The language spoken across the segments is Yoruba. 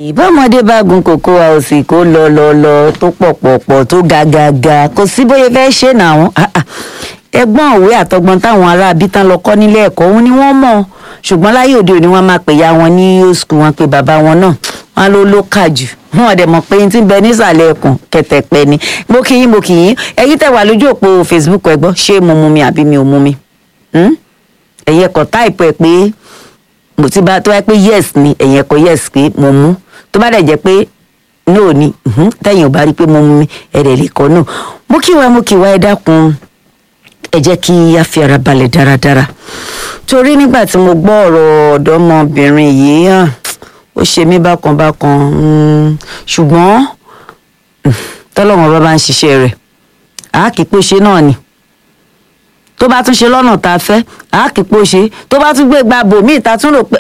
ìbámọdé bá gun kòkó àòsì kó lọ lọ lọ tó pọ̀ pọ̀ pọ̀ tó ga ga ga kò sí bóyá fẹ́ ṣe náà ẹgbọ́n òwe àtọgbọ́n táwọn ará abítán lọ kọ́ nílé ẹ̀kọ́ òun ni wọ́n mọ̀ ṣùgbọ́n láyé òde òní wọ́n máa pè ya wọn ní old school wọn pé bàbá wọn náà wọn ló ló kà jù wọn dẹ̀ mọ̀ pé tí ń bẹ nísàlẹ̀ ẹkùn kẹtẹ̀pẹ́ ni mo kì í mo kì í ẹ̀yin tẹ̀ wà lójú òpó facebook ẹ gbọ́ ṣé mo mu mi àbí mi ò mu mi ẹ̀yin ẹ̀kọ́ táìpù ẹ̀ pé mo ti bá tó wáyé pé yes ni ẹ̀yin ẹ̀kọ́ yes pé mo mú tó bá dẹ̀ jẹ́ pé no ni tẹ̀yin ò bá rí pé mo mu mi ẹ̀rẹ̀ lè kọ́ no mo kí wa mo kí wa ẹ dákun ẹ jẹ́ kí a fi ara balẹ̀ dáradára torí nígbà tí mo gbọ́ ọ̀rọ̀ ọ̀dọ́mọbìnrin yìí hàn ó ṣe mí bákan bákan ṣùgbọ́n tọ́lọ́wọ́n bá bá ń ṣiṣẹ́ rẹ̀ àákìpọ̀ ṣe náà ni tó bá tún ṣe lọ́nà tá a fẹ́ àákìpọ̀ ṣe tó bá tún gbé gba bòmíì tá a tún rò pé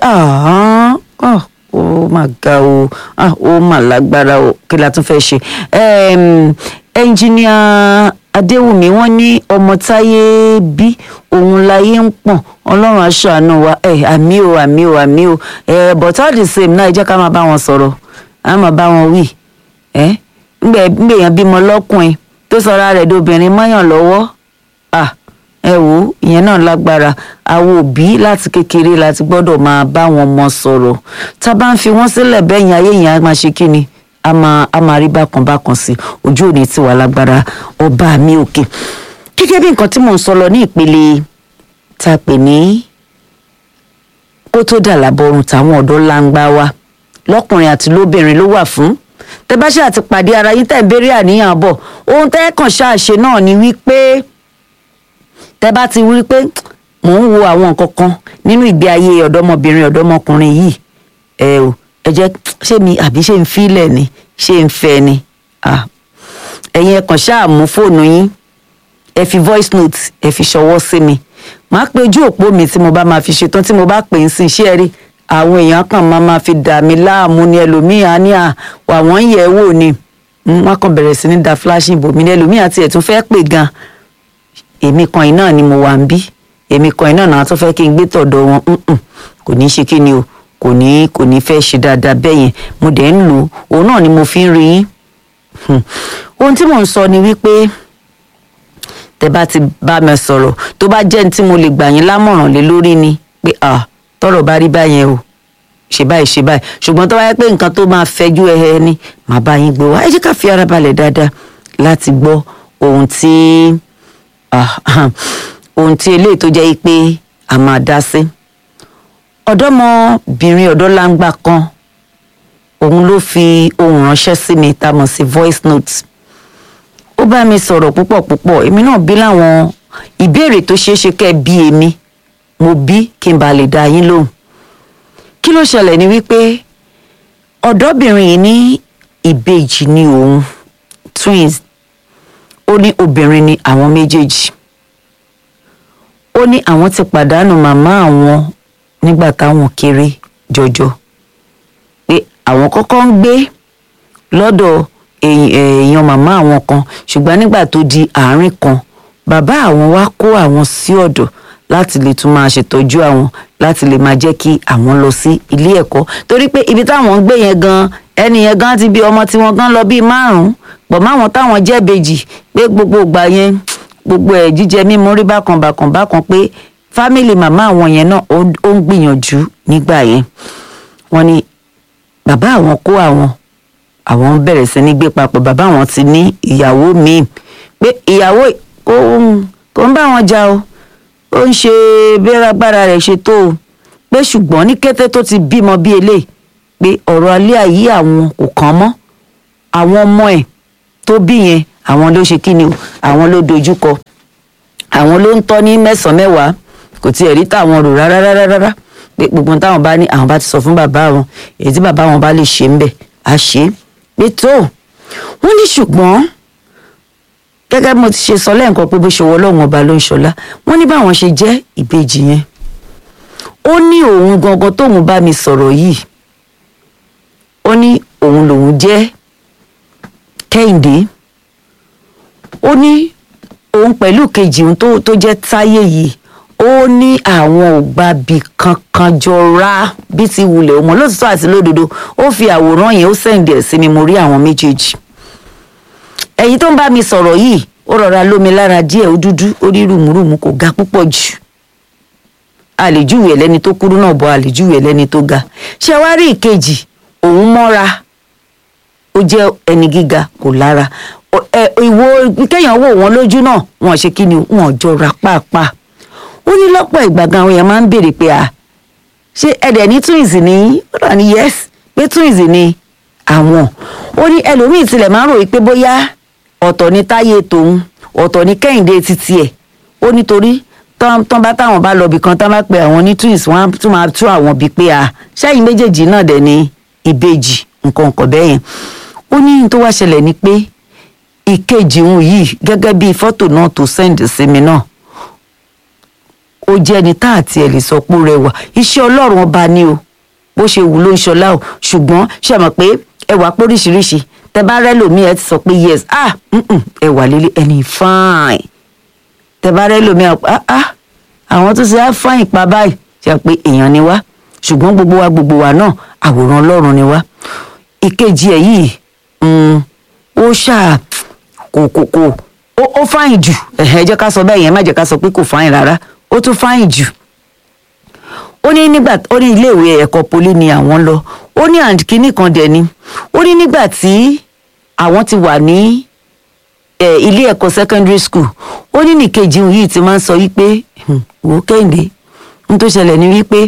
ó mà ga o ó mà lágbára o kí la tún fẹ́ ṣe ẹnjìníà adéwùmí wọn ní ọmọ táyé bí òun láyé ń pọ̀n ọlọ́run aṣàánú wa ẹ àmì o àmì o àmì o ẹ but all the same náà ẹ jẹ́ ká máa bá wọn sọ̀rọ̀ á máa bá wọn wí ẹ ńgbẹ ńgbèyàn bímọ lọ́kùnrin tó sọra rẹ̀ dobìnrin mọ́yàn lọ́wọ́ à ẹ wò ó ìyẹn náà lágbára àwọn òbí láti kékeré láti gbọ́dọ̀ máa bá wọn mọ sọ̀rọ̀ tá a bá ń fi wọ́n sílẹ̀ bẹ́yìn ayé yẹn á máa ṣe kí ni a máa a máa rí bákan bákan sí ojú òní tí wà lágbára ọba mi òkè gẹ́gẹ́ bí nǹkan tí mò ń sọ lọ ní ìpele tá a pè ní kó tó dà lábọrùn táwọn ọ̀dọ́ láǹgbá wa lọ́kùnrin àti lóbìnrin ló wà fún tẹ bá ṣe àti pàdé ara yín tẹ̀ ń béèrè àníyàn bọ̀ ohun tẹ́ kàn ṣáàṣe náà ni wípé tẹ bá ti wí pé mò ń wo àwọn nǹkan kan nínú ìgbé ayé ọ̀dọ́mọbìnrin ọ̀dọ́mọkùnrin yìí ẹ o ẹ jẹ́ ṣé mi àbí ṣé ń filẹ̀ ni ṣé ń fẹ́ ni ẹ̀yin ẹ kàn ṣáà mú fóònù yín ẹ fi voice note ẹ fi ṣọwọ́ sí mi màá pe ojú òpó mi tí mo bá máa fi ṣetán tí mo bá pè ń sìn ṣé ẹ rí àwọn èèyàn kan máa máa fi dà mí láàmú ni ẹlòmíà ní à wà wọ́n ń yẹ̀ wò ni wọ́n kàn bẹ̀rẹ̀ sí ní da flashing bò mí ní ẹlòmíà tiẹ̀ tún fẹ́ pè gan èmi kan iná ni mo wà ń bí èmi kan iná náà tún fẹ́ kí n gbé tọ̀dọ̀ wọn kò ní í ṣe kí ni o kò ní kò ní fẹ́ ṣe dáadáa bẹ́ẹ̀ yẹn mo dẹ̀ ń lò òun náà ni mo fi ń rí yín ohun tí mò ń sọ ni wípé tẹ bá ti bá mi sọ̀rọ̀ tó bá jẹ́ ní tí mo lè gbà yín lámọ̀ràn lé lórí ni pé à tọrọ bá rí báyẹn o ṣe báyìí ṣe báyìí ṣùgbọ́n tó bá yẹ pé nǹkan tó máa fẹjú ẹhẹ ni màá bá yín gbé wá ẹ jẹ́ ká fi ara balẹ̀ dáadáa láti gbọ́ ohun tí ohun tí eléyìí tó jẹ́ pé a máa dá sí ọ̀dọ́mọbìnrin ọ̀dọ́láńgbà kan òun ló fi ohun ránṣẹ́ sí mi tá a mọ̀ sí voice note ó bá mi sọ̀rọ̀ púpọ̀ púpọ̀ èmi náà bí láwọn ìbéèrè tó ṣeé ṣe kẹ́ ẹ bí èmi mo bí kí n bá lè dá yín lóhùn kí ló ṣẹlẹ̀ ni wípé ọ̀dọ́bìnrin yìí ní ìbejì ni òun twins ó ní obìnrin ni àwọn méjèèjì ó ní àwọn ti pàdánù màmá àwọn nígbà táwọn kéré jọjọ pé àwọn kọ́kọ́ ń gbé lọ́dọ̀ èèyàn màmá àwọn kan ṣùgbọ́n nígbà tó di àárín kan bàbá àwọn wá kó àwọn sí ọ̀dọ̀ láti lè tún máa ṣètọ́jú àwọn láti lè máa jẹ́ kí àwọn lọ sí ilé ẹ̀kọ́ torí pé ibi táwọn ń gbé yẹn gan ẹni yẹn gan ti bí ọmọ tí wọ́n gan lọ bíi márùn-ún pọ̀ máwọn táwọn jẹ́ bèjì pé gbogbo ìgbà yẹn gbogbo ẹ̀ jíjẹ mímu rí bákan bákan bákan pé fámìlì màmá àwọn yẹn náà ó ń gbìyànjú nígbà yẹn wọ́n ní bàbá àwọn kó àwọn àwọn ń bẹ̀rẹ̀ sí ní gbé papọ̀ bàbá àwọn ti ní ìyàwó míì pé ìyàwó kò ń bá wọn jà o ó ń ṣe bẹ́rágbára rẹ̀ ṣe tó o pé ṣùgbọ́n ní kété tó ti bímọ bí eléyìí pé ọ̀rọ̀ alẹ́ ayé àwọn kò kàn mọ́ àwọn ọmọ ẹ̀ tó bí yẹn àwọn ló ṣe kí ni o àwọn ló dojúkọ àwọn ló ń tọ́ ní mẹ́sàn-án mẹ́wàá kò tiẹ̀ rí táwọn rò rárá rárá rárá pé gbogbo táwọn bá ní àwọn bá ti sọ fún bàbá wọn èyí tí bàbá wọn bá lè ṣe ń bẹ̀ á ṣe é pé tó wọ́n ní ṣùgbọ́n gẹ́gẹ́ bí mo ti ṣe sọ lẹ́ǹkan pé bó ṣe wọ ọlọ́run ọba ló ń ṣọlá wọ́n ní báwọn ṣe jẹ́ ìbejì yẹn ó ní òun gangan tóun bá mi sọ̀rọ̀ yìí ó ní òun lòun jẹ́ kẹ́hìndé ó ní òun pẹ̀lú kejì òun tó jẹ́ táyé yìí ó ní àwọn ò gbàbí kankan jọra bí ti wulẹ̀ ọmọ lótìtọ́ àti lódodo ó fi àwòrán yẹn ó sẹ́ǹdì ẹ̀ sí mi mo rí àwọn méjèèjì ẹ̀yin tó ń bá mi sọ̀rọ̀ yìí ó rọra lómi lára díẹ̀ ó dúdú ó rí rùmùrùmù kò ga púpọ̀ jù àlèjúwe ẹlẹ́ni tó kúrú náà bọ́ àlèjúwe ẹlẹ́ni tó ga ṣé wá rí ìkejì òun mọ́ra ó jẹ́ ẹni gíga kò lára ìwo kéèyàn wò wọ́n lójú náà wọ́n ṣe kí ni wọ́n jọra pàápàá ó ní lọ́pọ̀ ìgbà gan àwọn èèyàn máa ń béèrè pé à ṣé ẹ̀dẹ̀ ní twins ní ó dà ní yes pé twins ní àwọn ó ní ẹlòmíì tilẹ̀ máa ń ròyìn pé bóyá ọ̀tọ̀ ní táyé tòun ọ̀tọ̀ ní kẹ́hìndé títí ẹ̀ ó nítorí tán bá táwọn bá lọ bì kan tán bá pe àwọn ní twins wọn á tún máa tún àwọn bíi pé à ṣáàyìn méjèèjì náà dẹ̀ ní ìbejì nǹkan nǹkan bẹ́ẹ̀ yẹn ó ní tó wá ṣẹlẹ̀ ni pé ìkejì òun yìí gẹ́gẹ́ bí fọ́tò náà tó sẹ́ǹdì sí mi náà ó jẹ́ ẹni tá àti ẹ̀ lè sọ pé ó rẹwà iṣẹ́ ọlọ́run ọba ni o bó ṣe wù ló ń ṣọlá o ṣùgbọ́n ṣe mọ̀ pé ẹwà póríṣiríṣi tẹ bá rẹ́ lòmíì ẹ ti sọ pé yes ah ẹwà líle ẹni fine tẹ bá rẹ́ lòmíì ah ah àwọn tó ṣe á fine pa báyìí ṣe pé èèyàn ni wá ṣùgbọ́n gbogbo wa gbogbo wa náà àwòrán ọlọ́run ni wá ìkejì ẹ̀ yìí ó ṣáà kò kò kò ó fáyìn jù ẹ jẹ́ ká sọ bẹ́ẹ̀ yẹn má jẹ́ ká sọ pé kò fáyìn rárá ó tún fáyìn jù ó ní nígbà ó ní iléèwé ẹ̀kọ́ poli ni àwọn lọ ó ní àǹkíní kan dẹ̀ ni ó ní nígbà tí àwọn ti wà ní ilé ẹ̀kọ́ secondary school ó ní nìkejì yìí ti máa ń sọ wípé wò ó kẹ́hìndé n tó ṣẹlẹ̀ ni wípé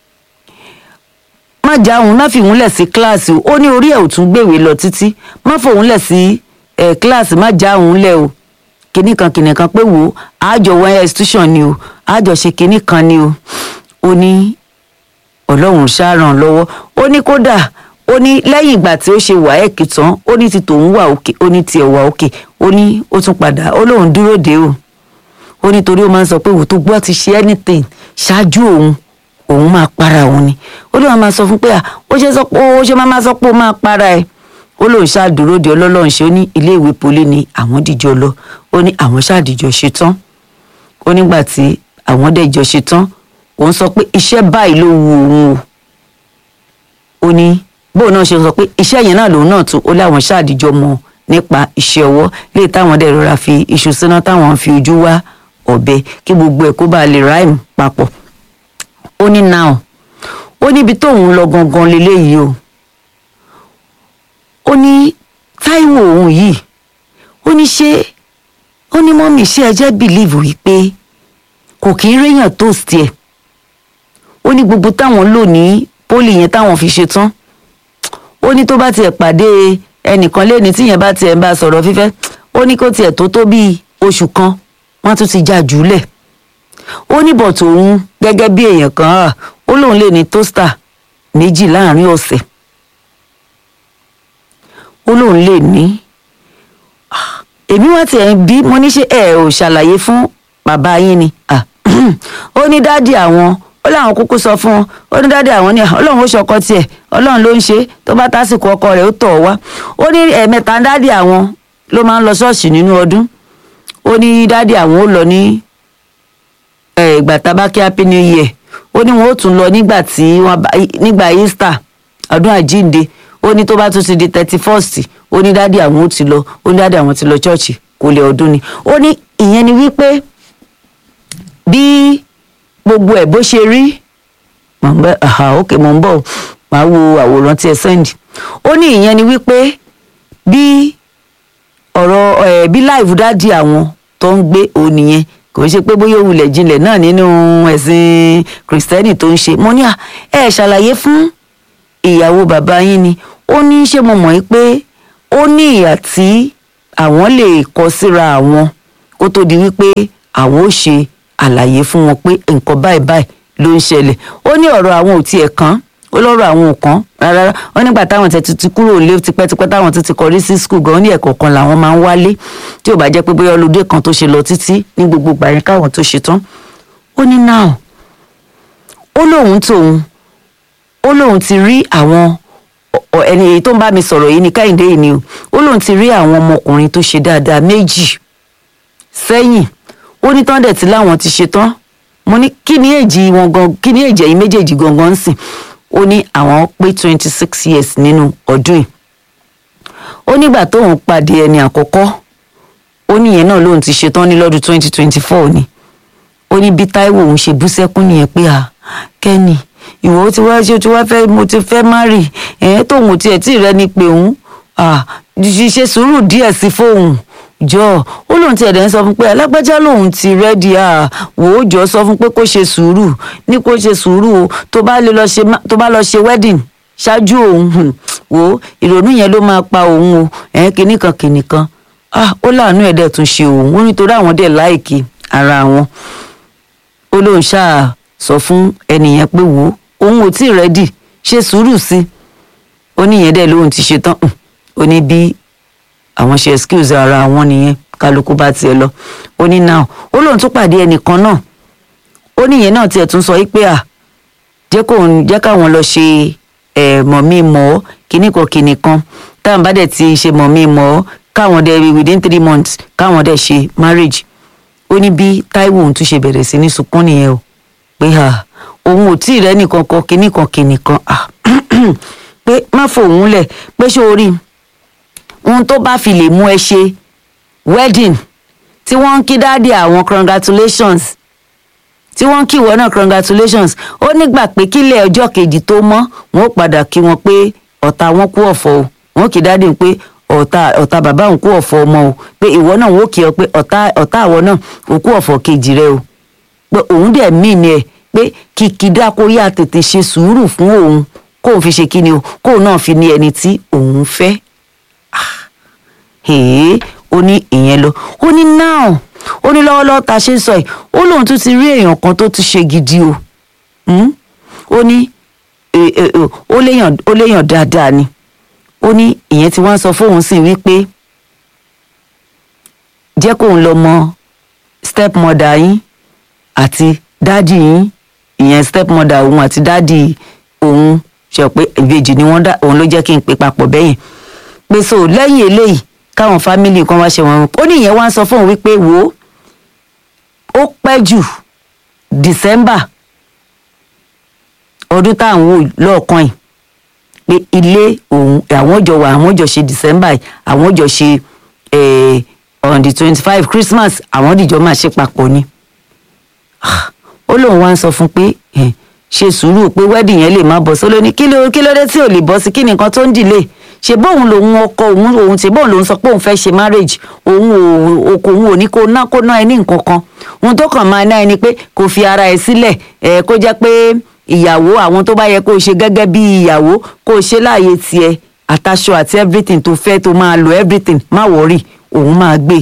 má já òun má fi òun lẹ̀ sí kíláàsì o ó ní orí ẹ̀ ò tún gbèwé lọ títí má fòun lẹ̀ sí kíláàsì má já òun lẹ̀ o kinní kan kinní kan pé wò ó àjọ wọ́n institution ni o àjọ ṣe kinní kan ni o ó ní ọlọ́run ṣàràn lọ́wọ́ ó ní kódà ó ní lẹ́yìn ìgbà tí ó ṣe wàhẹ́ẹ̀kì tán ó ní ti tòun wà òkè ó ní tiẹ̀ wà òkè ó ní ó tún padà ó lóun dúró dé o ó ní torí ó máa ń sọ pé wò tó gbọ́ ti ṣe anything ṣáájú òun òun máa para òun ni ó lóun máa sọ fún pé à ó ṣe sọ pé ó ṣe máa sọ pé ó máa para ẹ̀ ó lóun ṣáàdúró de ọlọ́lọ́run ṣe ó ní iléèwé poli ni àwọn dìjọ lọ ó ní àwọn ṣáàdìjọ ṣe tán ó nígbà tí àwọn dẹ̀jọ ṣe tán òun sọ pé iṣẹ́ báyìí ló wu òun o ó ní bóun náà ṣe sọ pé iṣẹ́ yẹn náà lòun náà tún ó láwọn ṣáàdìjọ mọ̀ nípa iṣẹ́ ọwọ́ léè táwọn dẹ̀ rọra fi iṣu síná táwọn fi ojú wá ọ̀bẹ kí gbogbo ẹ̀ kó bá lè ráìmù papọ̀ ó ní now ó níbi tóun lọ gangan leléyìí o ó ní táíwò òun yìí ó ní ṣé ó ní mọ́mì ṣé ẹ jẹ́ bìlíìfù wípé kò kí ń réyàn toast ẹ̀ ó ní gbogbo táwọn lò ní pólì yẹn táwọn fi ṣe tán ó ní tó bá tiẹ̀ pàdé ẹnìkan lẹ́ni tíyẹn bá tiẹ̀ ń bá sọ̀rọ̀ fífẹ́ ó ní kó tiẹ̀ tó tó bíi oṣù kan wọ́n tún ti já jùlẹ̀ ó ní bọ̀ tòun gẹ́gẹ́ bí èèyàn kan á ó lóun lè ní tóstà méjì láàrin ọ̀sẹ̀ ó lóun lè ní èmi wá tiẹ̀ ń bí mo ní ṣe ẹ ò ṣàlàyé fún bàbá yín ni ó ní dádì àwọn ó láwọn kúkú sọ fún wọn ó ní dádì àwọn ní ọlọ́run ó ṣọkọ tiẹ̀ ọlọ́run ló ń ṣe tó bá tásìkò ọkọ rẹ̀ ó tọ̀ wá ó ní ẹ̀ẹ̀mẹta dádì àwọn ló máa ń lọ ṣọ́ọ̀ṣì nínú ọdún ó ní dádì àwọn ó lọ ní ìgbà tabaki happy new year ó ní wọn ó tún lọ nígbà tí wọn bá nígbà easter ọdún àjíǹde ó ní tó bá tún ti di thirty first ó ní dádì àwọn ó ti lọ ó ní dádì àwọn ti lọ ṣọ́ọ̀ṣì kò lè ọdún ni ó ní ìyẹn ni wípé bí gbogbo ẹ̀ bó ṣe rí mọ̀ ń bẹ́ aha ok mọ̀ ń bọ̀ màá wo àwòrán tí ẹ sẹ́ndì ó ní ìyẹn ni wípé bí ọ̀rọ̀ ẹ̀ bí láìvù dádì àwọn tó ń gbé òun nìyẹn kò ń ṣe pé bóyá òwúlẹ̀ jinlẹ̀ náà nínú ẹ̀sìn kìrìsìtẹ́nì tó ń ṣe mo ní à ẹ ṣàlàyé fún ìyàwó bàbá yín ni ó ní ṣé mo mọ̀ pé ó ní ìyà tí àwọn lè kọ síra àwọn kó tó di wípé àwọn ò ṣe àlàyé fún wọn pé nǹkan báyìí báyìí ló ń ṣẹlẹ̀ ó ní ọ̀rọ̀ àwọn ò tiẹ̀ kàn ó lọ́rọ̀ àwọn ò kàn rárá ó nígbà táwọn tẹ̀ ti kúrò lé tipẹ́tipẹ́ táwọn ti ti kọrí sí skul gan ní ẹ̀kọ́ kan làwọn máa ń wálé tí ò bá jẹ́ pé bóyá olùdé kan tó ṣe lọ títí ní gbogbo ìgbà yẹn káwọn tó ṣe tán ó ní náà ó lóun tóun ó lóun ti rí àwọn ẹni èyí tó ń bá mi sọ̀rọ̀ yìí ní káyìndé yìí ni o ó lóun ti rí àwọn ọmọkùnrin tó ṣe dáadáa méjì sẹ́yìn ó ní tán dẹ̀ tí láwọn ti ṣe tán mo ní kí ni èjì wọn gan kí ni èjì ẹ̀yin méjèèjì gangan ń sìn ó ní àwọn pé twenty six years nínú ọdún yìí ó nígbà tóun pàdé ẹni àkọ́kọ́ ó níyẹn náà lóun ti ṣetán ní lọ́dún twenty twenty four ni ó ní bí Táíwò òun ṣe bú sẹ́kún nìyẹn pé à kẹ́ni ìwọ tí wá ṣe tí wá fẹ́ mo ti fẹ́ má rì ẹ̀ẹ́n tóun ò tiẹ̀ tí ì rẹ́ni pé òun ṣe sùúrù díẹ̀ sí fóun jọ ó lóun ti ẹ̀dẹ̀ ń sọ fún pé alágbájá lòun ti rẹ́dí à wò ó jọ sọ fún pé kó ṣe sùúrù ní kó ṣe sùúrù o tó bá lè lọ ṣe tó bá lọ ṣe wedding ṣáájú òun wò ó ìrònú yẹn ló máa pa òun o ẹ̀ẹ́n kìnnìkan kìnnìkan ah ó láàánú ẹ̀ dẹ̀ tún ṣe òun ó nítorí àwọn dẹ̀ láìkí ara wọn ó lóun ṣáà sọ fún ẹnìyẹn pé wò ó òun ò tí ì rẹ́dì ṣe sùúrù sí ó níyẹn dẹ̀ lóun ti ṣe tán ó ní bí àwọn ṣe excuse ara wọn nìyẹn kálukú bá tiẹ̀ lọ ó ní now ó lóun tún pàdé ẹnìkan náà ó níyẹn náà tiẹ̀ tún sọ yí pé à jẹ́ kóun jẹ́ káwọn lọ ṣe ẹ̀ mọ̀mí mọ́ kíníkan kíníkan táwọn bá dẹ̀ ti ṣe mọ̀mí mọ́ káwọn dẹ̀ within three months káwọn dẹ̀ ṣe marriage ó ní bí Táíwò òun tún ṣe bẹ̀rẹ̀ sí ní sunkún nìyẹn o pé à òun ò tí ì rẹ́nì kankan kinní kan kinní kan à pé má fòun lẹ̀ pé ṣé o rí ohun tó bá fi lè mú ẹ ṣe wedding tí wọ́n ń kí dáàdì àwọn congratulations tí wọ́n ń kí ìwọ náà congratulations ó nígbà pé kílẹ̀ ọjọ́ kejì tó mọ́ wọn ó padà kí wọn pé ọ̀tá wọn kú ọ̀fọ̀ o wọn kì í dáàdì pé ọ̀tá ọ̀tá bàbá òun kú ọ̀fọ̀ ọmọ o pé ìwọ náà wọn ó kí ọ pé ọ̀tá ọ̀tá àwọn náà òkú ọ̀fọ̀ kejì rẹ o pé òun dẹ̀ mí ni ẹ̀ pé kìkìdá kó yá tètè ṣe sùúrù fún òun kóun fi ṣe kíni o kóun náà fi ní ẹni tí òun fẹ́ hèé ó ní ìyẹn lọ ó ní now ó ní lọ́wọ́lọ́wọ́ ta ṣe ń sọ yìí ó lóun tún ti rí èèyàn kan tó tún ṣe gidi o ó ní ó léèyàn ó léèyàn dáadáa ni ó ní ìyẹn tí wọ́n sọ fóun sì wípé jẹ́ kóun lọ mọ stepmother yín àti dádì yín ìyẹn stepmother òun àti dádì òun ṣe pé ìbejì ni wọ́n dá òun ló jẹ́ kí n pè papọ̀ bẹ́yìn pé so lẹ́yìn eléyìí káwọn fámìlì kan wá ṣe wọn ó ní ìyẹn wá ń sọ fóun wípé wò ó ó pẹ́ jù december ọdún tá à ń wò lọ́ọ̀kan yìí pé ilé òun àwọn jọ wà àwọn jọ ṣe december yìí àwọn jọ ṣe on the twenty five christmas àwọn dìjọ máa ṣe papọ̀ ni ó lóun wá ń sọ fún pé ṣe sùúrù pé wedding yẹn lè má bọ́ sí lóní kí ló kí ló dé tí ò lè bọ́ sí kí nìkan tó ń dìlé ṣe bóun lòun ọkọ òun òun ṣe bóun lòun sọ pé òun fẹ́ ṣe marriage òun ò kò òun ò ní kó ná kó ná ẹ ní nǹkan kan òun tó kàn máa ná ẹni pé kò fi ara ẹ sílẹ̀ ẹ kó jẹ́ pé ìyàwó àwọn tó bá yẹ kó o ṣe gẹ́gẹ́ bí ìyàwó kó o ṣe láàyè tiẹ̀ àtàṣọ àti everything tó fẹ́ tó máa lo everything má wọ̀rì òun máa gbé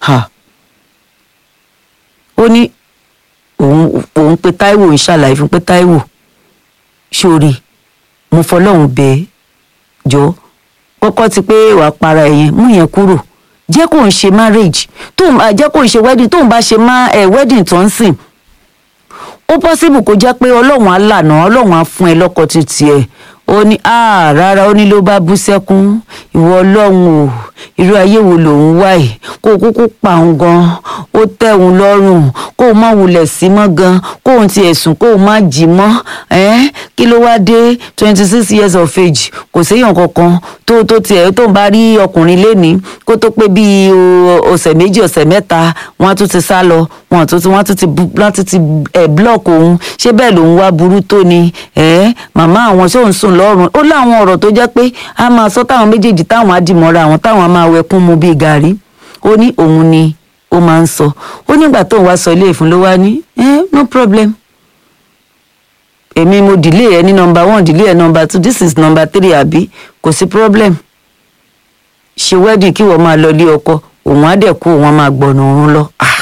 ó ní òun òun pé Táíwò ń ṣàlàyé fún pé Táíwò sórí mo fọlọ́run bẹ́ẹ̀ jọ kọ́kọ́ ti pé wàá para ẹ̀ yẹn mú yẹn kúrò jẹ́ kó ń ṣe marriage tóun jẹ́ kó ń ṣe wedding tóun bá ṣe má ẹ̀ wedding tó ń sìn ó possible kó jẹ́ pé ọlọ́run á lànà ọlọ́run á fún ẹ lọ́kọ títí ẹ̀ ó ní ah rárá ó ní ló bá bú sẹ́kún ìwọ ọlọ́run o irú ayé wo lòun wá ẹ̀ kó o kúkú pa òun gan ó tẹ́ òun lọ́rùn kó o má wulẹ̀ sí mọ́ gan kó o ti ẹ̀sùn kó o má jì mọ́ ẹ́ kí ló wá dé twenty six years of age kò séèyàn kankan tó tó tiẹ̀ tó ń bá rí ọkùnrin lénìí kó tó pé bíi ọ̀sẹ̀ méjì ọ̀sẹ̀ mẹ́ta wọ́n á tún ti sá lọ wọ́n á tún ti wọ́n á tún ti wọ́n á tún ti ẹ̀ blọ́ọ̀kì òun ṣé bẹ́ẹ̀ lòun wá burú tó ni ẹ́ màmá àwọn ṣé òun sùn lọ́rùn ó láwọn ọ̀rọ̀ tó jẹ́ pé a máa sọ táwọn méjèèjì táwọn á dìmọ́ra àwọn táwọn á máa wẹkún mu bíi gàrí ó ní òun ni ó máa ń sọ ó nígbà tóun wá sọ ilé ìfún ló wá ní eh, no problem èmi mo delay ẹ ní nọmba one delay ẹ nọmba two this is nọmba three àbí kò sí problem ṣe wedding kí wọ́n máa lọ ilé ọkọ òun á dẹ̀ kú òun á máa gbọ̀nà òun lọ ah